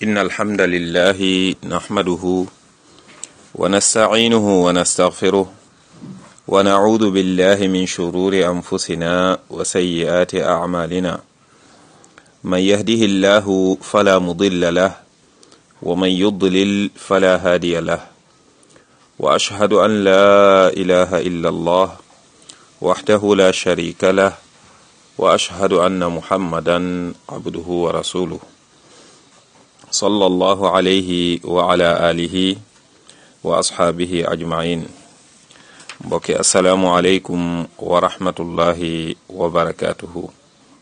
إن الحمد لله نحمده ونستعينه ونستغفره ونعوذ بالله من شرور أنفسنا وسيئات أعمالنا من يهده الله فلا مضل له ومن يضلل فلا هادي له وأشهد أن لا إله إلا الله وحده لا شريك له وأشهد أن محمدا عبده ورسوله صلى الله عليه وعلى آله وأصحابه أجمعين mbokki asalaamualeykum wa rahmatullahi wa barakaatuhu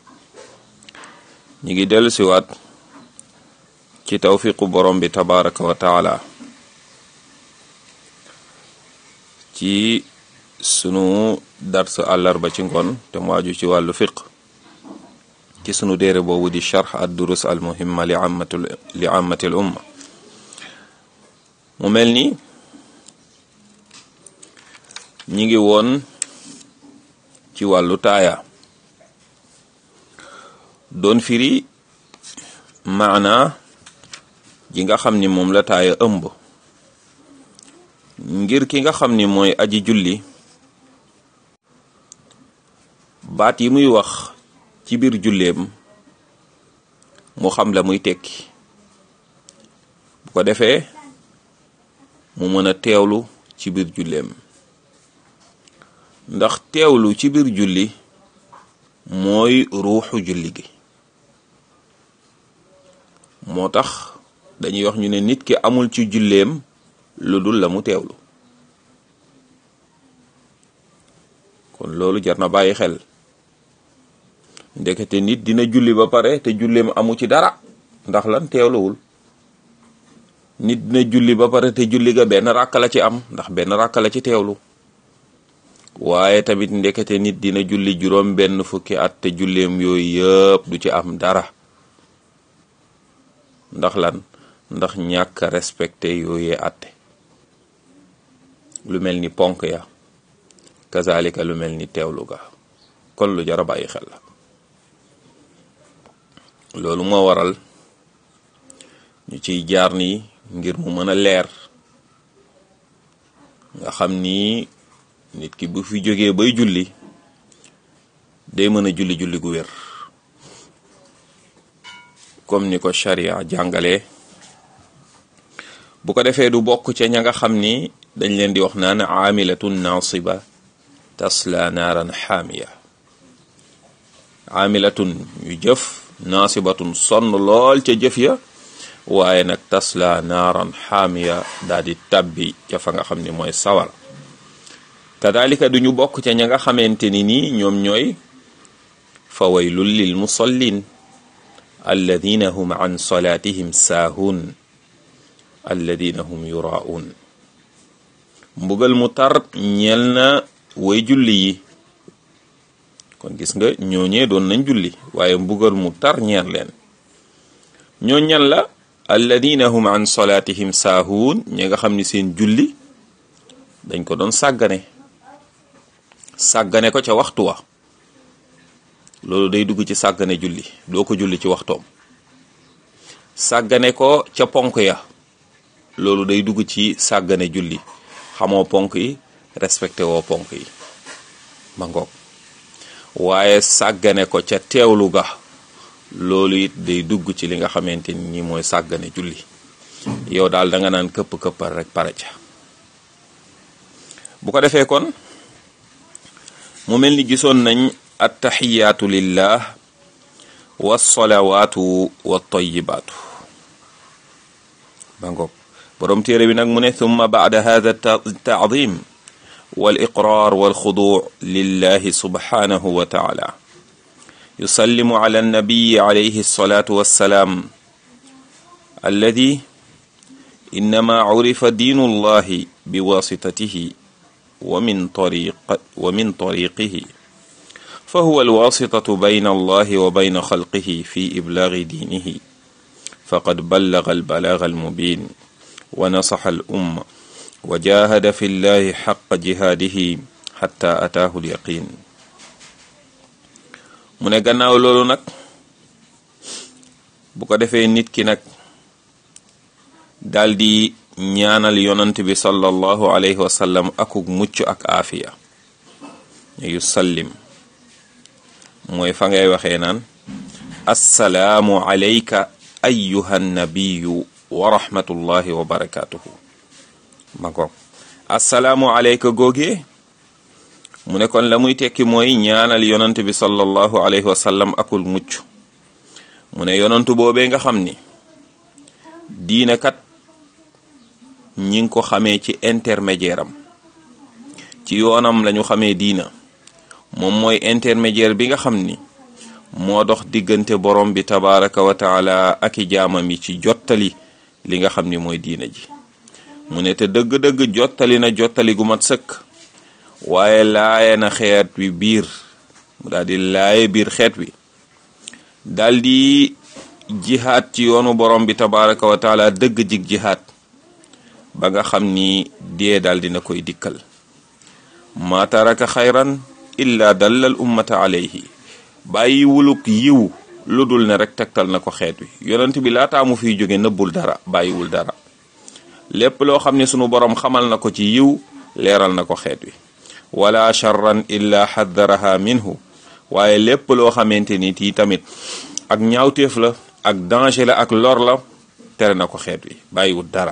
ñi ngi dellu siwaat ci tawfiqu borom bi tabaraka wa taala ci sunu dars àllarba ci ngoon te mu aju ci wàllu fiq ci sunu déere boobu di charx ad durus al muhimma li ammatul li ammatil umma mu mel ni ñi ngi woon ci wàllu taaya doon firi maana ji nga xam ni moom la taaya ëmb ngir ki nga xam ni mooy aji julli baat yi muy wax ci biir julleem mu xam la muy tekki bu ko defee mu mën a teewlu ci biir julleem ndax teewlu ci biir julli mooy ruuxu julli gi moo tax dañuy wax ñu ne nit ki amul ci julleem lu dul la mu teewlu kon loolu jar na bàyyi xel ndekete nit dina julli ba pare te julleem amu ci dara ndax lan teewluwul nit dina julli ba pare te julli ga benn ràkk la ci am ndax benn ràkk la ci teewlu waaye tamit ndekete nit dina julli juróom benn fukki at te julleem yooyu yëpp du ci am dara ndax lan ndax ñàkk respecté yooyee atte lu mel ni ponk ya kazalika lu mel ni teewlu ga kon lu jara bàyyi xel la loolu moo waral ñu ciy jaar nii ngir mu mën a leer nga xam ni nit ki bu fi jógee bay julli day mën a julli julli gu wér comme ni ko sharia jàngalee bu ko defee du bokk ca ña nga xam ni dañ leen di wax naan aamilatun naasiba tasla naaran xaamiya aamilatun ñu jëf naasibatun sonn lool ca jëf ya waaye nag tasla naaran xaamiya daal di tabbi ca fa nga xam ni mooy sawar kadalika duñu bokk ca ña nga xamante ni nii ñoom ñooy fa waylul lil musallin alladina hum an salaatihim saahun alladina hum yuraun mbugal mu tar ñeel na way julli yi kon gis nga ñooñee doon nañ julli waaye mbugal mu tar ñeel leen ñoo ñan la alladina hum an salaatihim saahun ñi nga xam ni seen julli dañ ko doon sàggane sàggane ko ca waxtu wa loolu day dugg ci sàggane julli doo ko julli ci waxtoom sàggane ko ca ponk ya loolu day dugg ci sàggane julli xamoo ponk yi respecté woo ponk yi ma ngoog waaye sàggane ko ca teewlu ga loolu it day dugg ci li nga xamante ni mooy sàggane julli yow daal da nga naan këpp-këppal rek pare ca bu ko defee kon mu mel ni gisoon nañ attaxiyaatu lillah wasalawaatu wattayibaatu ba ngoog boroom téere bi nag mu ne thumma baada hada taadim waliqrar walxudu lillahi subhanahu wa taala yusallimu ala annabiyi alayhi alsalatu wassalaam alladi innama curifa diinu allahi biwasitatihi wa min tariq wa min tariqihi fa huwa alwasitatu bayna allahi wa bayna xalqihi fi iblaagi diinihi faqad ballaga albalaga almubin wa nasaxa alumma wa jahada fi llahi xaqa jihaadihi xatta ataahu alyaqin mu ne gannaaw loolu nag bu ko defee nit ki nag daal di ñaanal yonant bi sallallahu alayhi wa sallam akuk mucc ak aafiya yu sallim mooy fa ngay waxee naan assalaamu alayka ayyuha nabiyu wa rahmatullahi wa barakatuhu ma ko assalaamu alayka googee mu ne kon la muy tekki mooy ñaanal yonant bi sallallahu alayhi wa sallam akul mucc mu ne yonantu boobee nga xam ni diina kat ñi ngi ko xamee ci intermédiaire am ci yoonam lañu xamee diina moom mooy intermédiaire bi nga xam ni moo dox diggante borom bi tabaraka wa taala ak i jaamam yi ci jottali li nga xam ni mooy diina ji mu ne te dëgg-dëgg jottali na jottali gu mat sëkk waaye laaye na xeet wi biir mu daal di laaye biir xeet wi daal di jihaad ci yoonu borom bi tabaraka wa taala dëgg jig jihaad ba nga xam ni dee daal dina koy dikkal ma taraka xayran illa dallal ummata alayhi bàyyi wuluk yiw lu dul ne rek tegtal na ko xeet wi yonent bi laataa mu fiy jóge nëbbul dara bàyyiwul dara lépp loo xam ne sunu borom xamal na ko ci yiw leeral na ko xeet wi wala charran illa xaddaraha minhu waaye lépp loo xamante ni tii tamit ak ñaawteef la ak danger la ak lor la tere na ko xeet wi bàyyiwul dara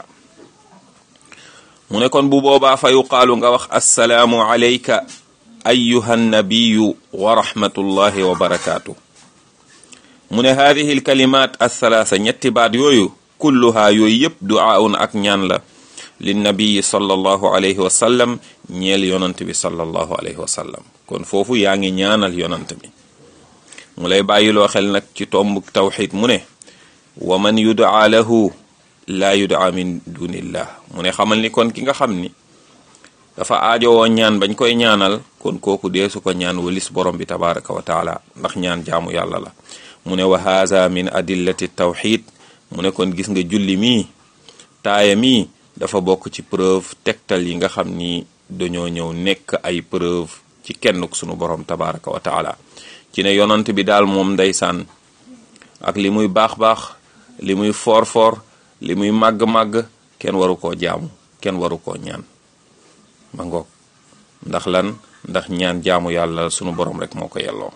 mu ne kon bu boobaa fa yuqaalu nga wax assalaamu alayka ayuha nabiyu wa rahmatullahi wa barakaatu mu ne haadihi alkalimat althalaatha ñetti baat yooyu kulluhaa yooyu yëpp duaaun ak ñaan la linnabiyi sallallahu alayhi wa sallam ñeel yonant bi sallallahu alayhi wa sallam kon foofu yaa ngi ñaanal yonant bi mu lay bàyyiloo xel nag ci tomb tawxid mu ne wa man yudaa lahu laa yudaa min dunillah mu ne xamal ni kon ki nga xam ni dafa aajowoo ñaan bañ koy ñaanal kon kooku deesu ko ñaan walis borom bi tabaraka wa taala ndax ñaan jaamu yàlla la mu ne wa haza min adillati tawxid mu ne kon gis nga julli mii taaya mii dafa bokk ci preuve tegtal yi nga xam ni dañoo ñëw nekk ay preuve ci kenn sunu borom tabaraka wa taala ci ne yonant bi daal moom ndeysaan ak li muy baax-baax li muy foor-foor li muy màgg-màgg kenn waru koo jaamu kenn waru koo ñaan ma ngoog ndax lan ndax ñaan jaamu yàlla sunu borom rek moo ko yelloo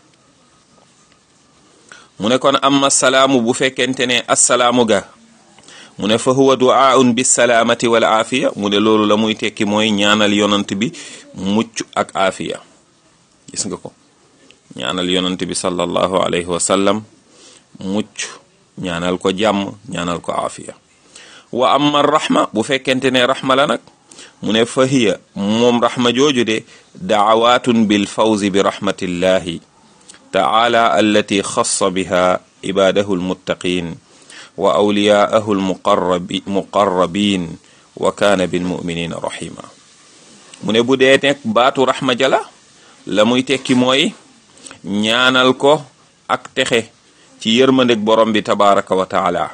mu ne kon amma salaamu bu fekkente ne assalaamu ga mu ne fa huwa duaaun bisalaamati wal aafiya mu ne loolu la muy tekki mooy ñaanal yonant bi mucc ak aafiya gis nga ko ñaanal yonant bi sallallahu alayhi wa sallam mucc ñaanal ko jàmm ñaanal ko aafiya wa amma rahma bu fekkente ne rahma la nag mu ne fa hiya moom rahma jooju de daawaatun bil fawzi bi rahmatillahi taala allati xassa biha ibadahu almuttaqin wa awliyaahu almuqarrabi muqarrabin wa kaana bilmuminina rahima mu ne bu dee nekk baatu rahma jala la muy tekki mooy ñaanal ko ak texe ci yërmandeg borom bi tabaraka wa taala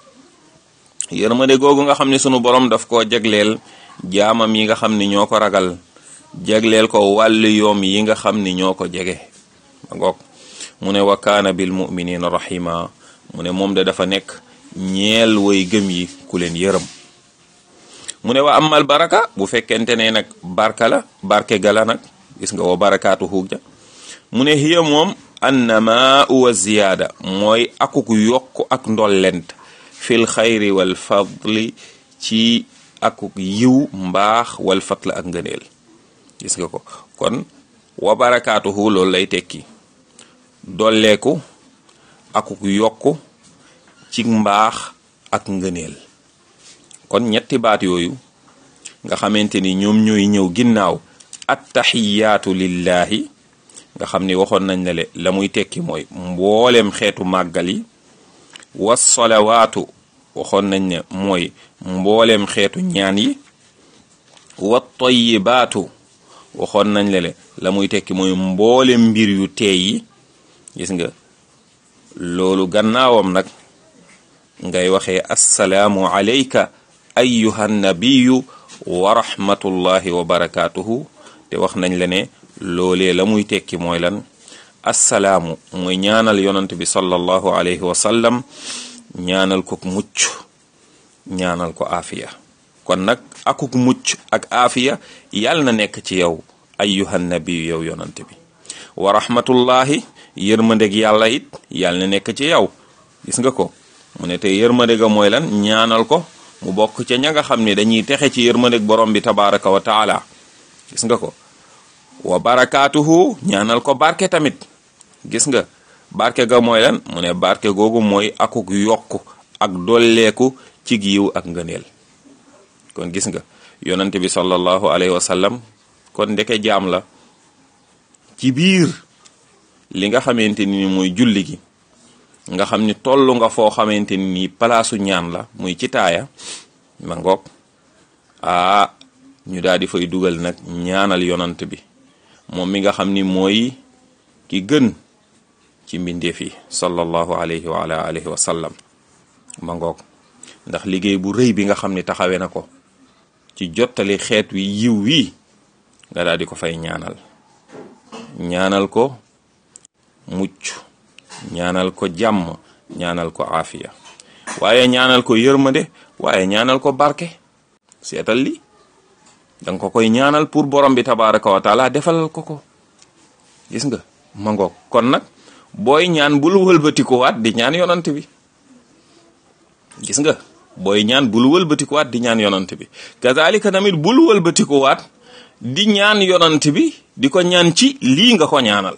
yërmande googu nga xam ne sunu borom daf koo jagleel jaamam yi nga xam ni ñoo ko ragal jagleel ko wàllu yoom yi nga xam ni ñoo ko jege ma ngoog mu ne wa kaana bil muminina rahima mu ne moom de dafa nekk ñeel way gëm yi ku leen yërëm mu ne wa amal baraka bu fekkente ne nag barka la barke gala nag gis nga wa barakaatu xuug ja mu ne hiya moom annama wa ziyaada mooy akuk yokk ak ndollent fil xayri wal fadli ci akuk yiw mbaax wal fatla ak ngëneel gis nga ko kon wa barakaatuhu loolu lay tekki dolleeku akuk yokku ci mbaax ak ngëneel kon ñetti baat yooyu nga xamante ni ñoom ñooy ñëw ginnaaw attaxiyaatu lillahi nga xam ni waxoon nañ ne le la muy tekki mooy mboolem xeetu màggal yi wasalawaatu waxoon nañ ne mooy mboolem xeetu ñaan yi wa tayibaatu waxoon nañ le le la muy tekki mooy mboolem mbir yu teey yi gis nga loolu gannaawam nag ngay waxee assalaamu alayka ayyuha nabiyu wa rahmatullahi wa barakaatuhu te wax nañ la ne loolee la muy tekki mooy lan assalaamu mooy ñaanal yonant bi sallallahu alayhi wa sallam ñaanal ko mucc ñaanal ko aafiya kon nag akuk mucc ak aafiya yàlla na nekk ci yow ayyuhan nabiyu yow yonante bi wa rahmatullahi yërmandeg yàlla it yàlla na nekk ci yow gis nga ko mu ne te yërmande ga mooy lan ñaanal ko mu bokk ca ña nga xam ne dañuy texe ci yërmandeg borom bi tabaraka wa taala gis nga ko wa barakaatuhu ñaanal ko barke tamit gis nga barke ga mooy lan mu ne barke googu mooy akuk yokku ak dolleeku ci giiw ak ngëneel kon gis nga yonante bi sallallahu alayhi wa sallam kon ndeke jaam la ci biir li nga xamante ni mooy julli gi nga xam ni tollu nga foo xamante ni nii palaasu ñaan la muy ci taaya ma ngoog aa ñu daal di fay dugal nag ñaanal yonant bi moom mi nga xam ni mooy ki gën ci mbindeef yi sallallahu alayhi wa ala alihi wa sallam ma ngoog ndax liggéey bu rëy bi nga xam ni taxawee na ko ci jottali xeet wi yiw wi nga daal di ko fay ñaanal ñaanal ko mucc ñaanal ko jàmm ñaanal ko aafiya waaye ñaanal ko yërmande waaye ñaanal ko barke seetal li danga ko koy ñaanal pour borom bi tabaraka wa taala defalal ko ko gis nga ma ngoog kon nag booy ñaan bul wëlbatikuwaat di ñaan yonant bi gis nga booy ñaan bul wëlbatikuwaat di ñaan yonant bi kazalika tamit bul wëlbatikuwaat di ñaan yonant bi di ko ñaan ci lii nga ko ñaanal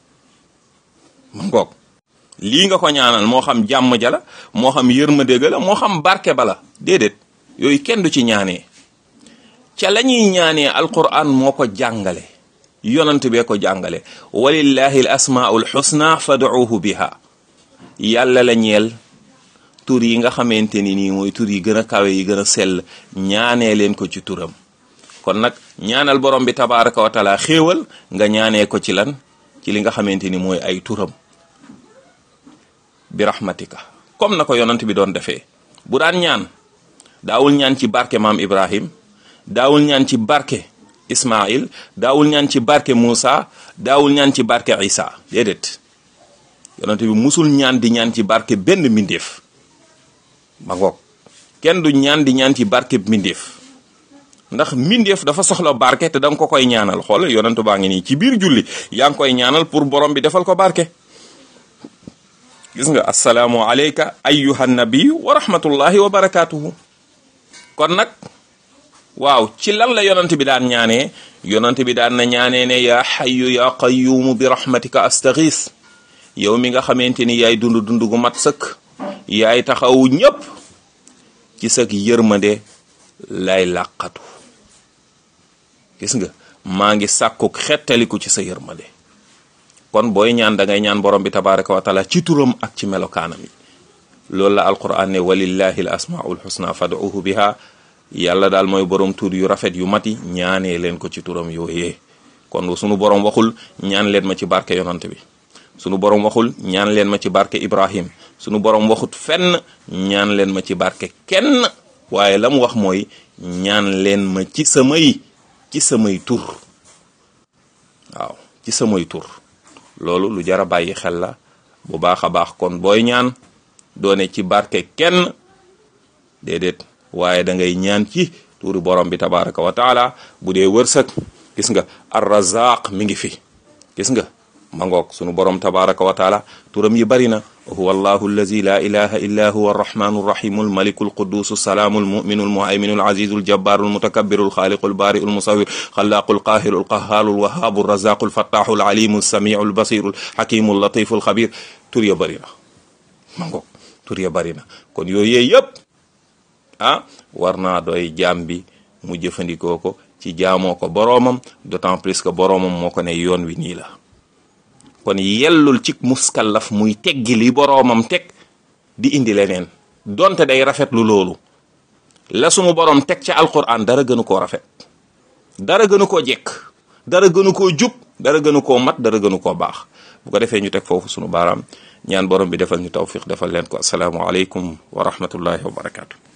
ma ngoog lii nga ko ñaanal moo xam jàmm ja la moo xam yërmande ga la moo xam barke ba la déedéet yooyu kenn du ci ñaanee ca la ñuy ñaanee alquran moo ko jàngale yonant bee ko jàngale walillahi al asmaul xusna fad'uuhu biha yàlla la ñeel tur yi nga xamante ni nii mooy tur yi gën a kawe yi gën a sell ñaanee leen ko ci turam kon nag ñaanal borom bi tabaraka wa taala xéewal nga ñaanee ko ci lan ci li nga xamante ni mooy ay turam bi rahmatika comme na ko yonant bi doon defee bu daan ñaan daawul ñaan ci barke maam Ibrahim daawul ñaan ci barke Ismail daawul ñaan ci barke Moussa daawul ñaan ci barke Isa déedéet yonant bi musul ñaan di ñaan ci barke benn mbindeef ma ngoog kenn du ñaan di ñaan ci barke mbindeef ndax mbindeef dafa soxla barke te da nga ko koy ñaanal xool yonantu baa ngi nii ci biir julli yaa ngi koy ñaanal pour borom bi defal ko barke gis nga assalaamu alayka ayyuha nabi wa rahmatullahi wa barakatuhu kon nag waaw ci lan la yonant bi daan ñaanee yonant bi daan na ñaanee ne yaa xayu yaa qayyumu bi rahmatika astaghis yow mi nga xamante ni yaay dund dund gu mat sëkk yaay taxawu ñépp ci sëk yërmande lay làqatu gis nga maa ngi sàkkuk xettaliku ci sa yërmande kon booy ñaan da ngay ñaan borom bi tabaraka wa taala ci turam ak ci melokaanam yi loolu la alquran ne walillahi al asmaul husna fad'uhu biha yàlla daal mooy borom tur yu rafet yu mati ñaanee leen ko ci turam yooyee kon sunu borom waxul ñaan leen ma ci barke yonant bi sunu borom waxul ñaan leen ma ci barke ibrahim sunu borom waxut fenn ñaan leen ma ci barke kenn waaye la mu wax mooy ñaan leen ma ci samay ci samay tur waaw ci samay tur loolu lu jara bàyyi xel la bu baax a baax kon booy ñaan doone ci barke kenn déedéet waaye da ngay ñaan ci turi borom bi tabaraka wa taala bu dee wërsëg gis nga arrazaq mi ngi fi gis nga ma ngoog sunu borom tabaraka wa taala turam yi bari na huwa allahu allazi la ilaha illa huwa arrahmanu arrahimu almaliku alqudusu salaamu almuminu almuhayminu alazizu aljabbaru almutakabbiru alxaaliqu albari'u almusawwir xalaaqu alqaahiru alqahhaaru alwahaabu alrazaqu alfattaxu alalimu alsamiu albasiru alxakimu allatifu alxabir tur ya bari na ma ngoog tur ya bari na kon yooyu yëpp ah war naa doy jaam bi mu jëfandikoo ko ci jaamoo ko boroomam d'autant plus que boroomam moo ko ne yoon wi nii la kon yellul ci muskallaf muy teggi li boroomam teg di indi leneen donte day rafetlu loolu la sunu boroom teg ca alquran dara gënu koo rafet dara gënu koo jekk dara gënu koo jub dara gënu koo mat dara gënu koo baax bu ko defee ñu teg foofu sunu baaraam ñaan borom bi defal ñu tawfiq defal leen ko asalaamu aleykum wa rahmatullahi wa barakaatu.